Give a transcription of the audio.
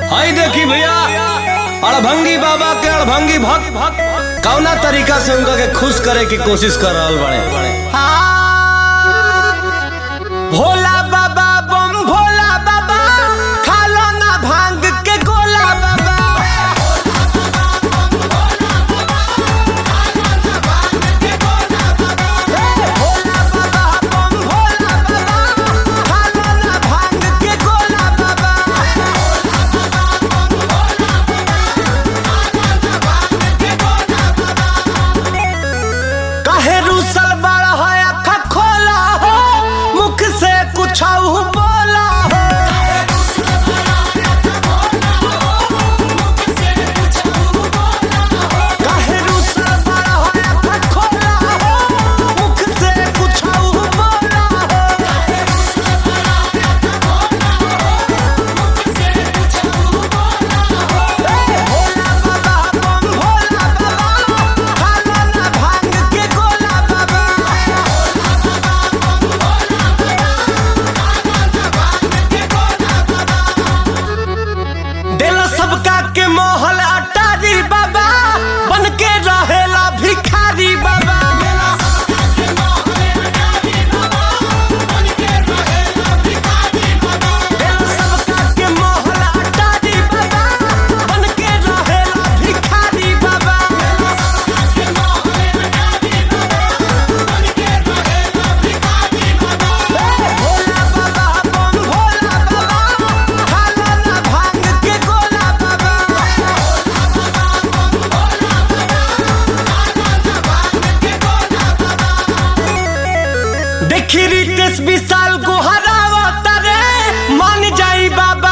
हई देखी भैया अड़भंगी बाबा के अड़भंगी भक्त कौना तरीका से उनका के खुश करे की कोशिश कर रहल बड़े भोला बाबा बम भोला बाबा खालो ना भांग के गोला बाबा भोला बाबा बम भोला बाबा खालो ना भांग के गोला बाबा काहे रूसल बड़ा है अखा खोला हो मुख से कुछ बोला हो काहे रूसल बड़ा है अखा खोला हो मुख से कुछ बोला हो भोला बाबा बम भोला बाबा खालो ना भांग के गोला बाबा देला सबका के मोहल अटारी बाबा बन के रहेला भिखारी बाबा देला सबका के मोहल अटारी बाबा बन के रहेला भिखारी बाबा भोला बाबा बम भोला बाबा खालो ना भांग के गोला बाबा देखी रितेश विशाल को हरावता रे मान जाई बाबा